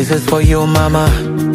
This is for you mama.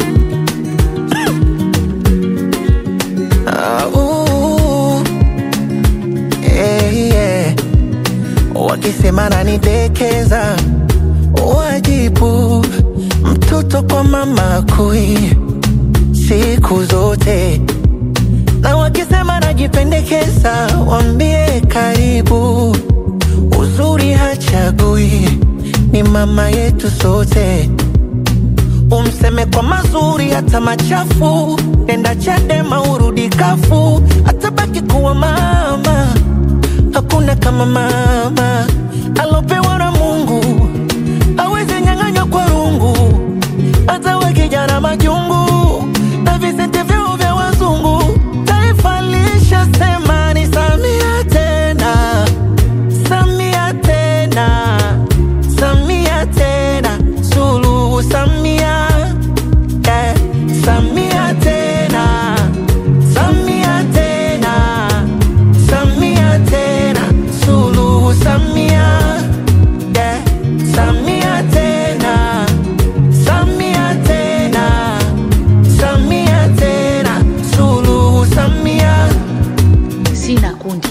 Ah, ooh. Eh, yeah. Wakisema nanidekeza, wajibu mtoto kwa mama kui siku zote, na wakisema najipendekeza, wambie karibu. Uzuri hachagui, ni mama yetu sote. Umseme kwa mazuri hata machafu, nenda Chadema urudi kafu, atabaki kuwa mama. Hakuna kama mama alopewa na Mungu, awezi nyang'anywa kwa rungu, hata wakijana majungu na visete vyao vya wazungu. Taifa lishasema ni Samia tena, Samia tena, Samia tena, Suluhu Samia, eh, Samia tena, Samia tena, Samia tena, Suluhu Samia, eh, Samia tena, Samia tena, Samia tena, Suluhu Samia. sina kundi.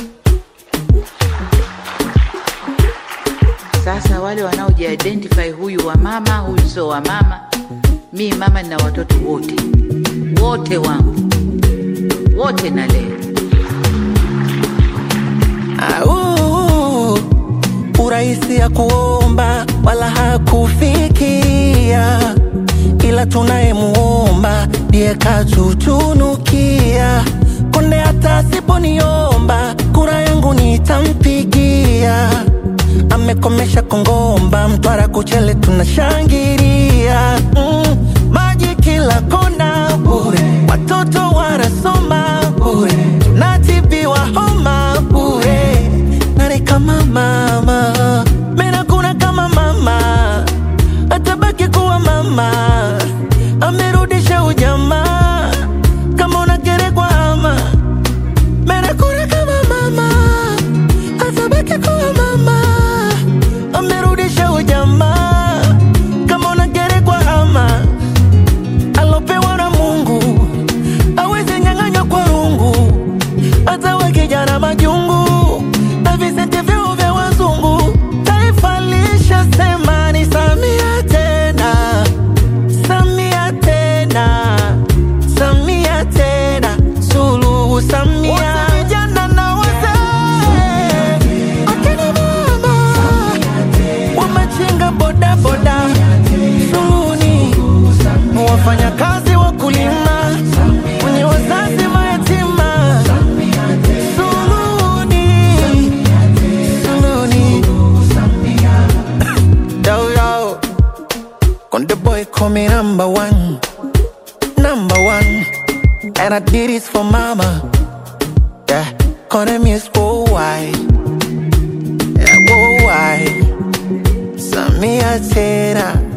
Sasa wale wanaojiidentify, huyu wa mama, huyu sio wa mama. Mi mama nina watoto wote wote wangu wote nalea. Au, urahisi ya kuomba wala hakufikia, ila tunayemuomba ndiye katutunukia. Konde hata asiponiomba kura yangu nitampigia. Amekomesha Kongomba, Mtwara, Kuchele tunashangilia. Mm, maji kila kona bure, watoto wanasoma bure, natibiwa homa bure. Nani kama mama? Mena kuna kama mama, atabaki kuwa mama, amerudisha ujamaa. Kama unagerekwa ama Mena kuna kama mama, atabaki kuwa mama, amerudisha ujamaa. Kama unagerekwa ama alopewa na Mungu awezi nyang'anywa kwa rungu, hata we kijana majungu na visente vyao vya wazungu. Taifa lishasema ni Samia tena, Samia tena, Samia tena, Suluhu Samia. Wote vijana na wazee, akina mama wamachinga bodaboda, Suluhuni wafanyakazi wakulima, wenye wazazi mayatima, Suluhuni, Suluhuni. Yo, yo. Konde boy call me number one, number one, and I did this for mama. Yeah, Konde miss worldwide, yeah worldwide. Samia tena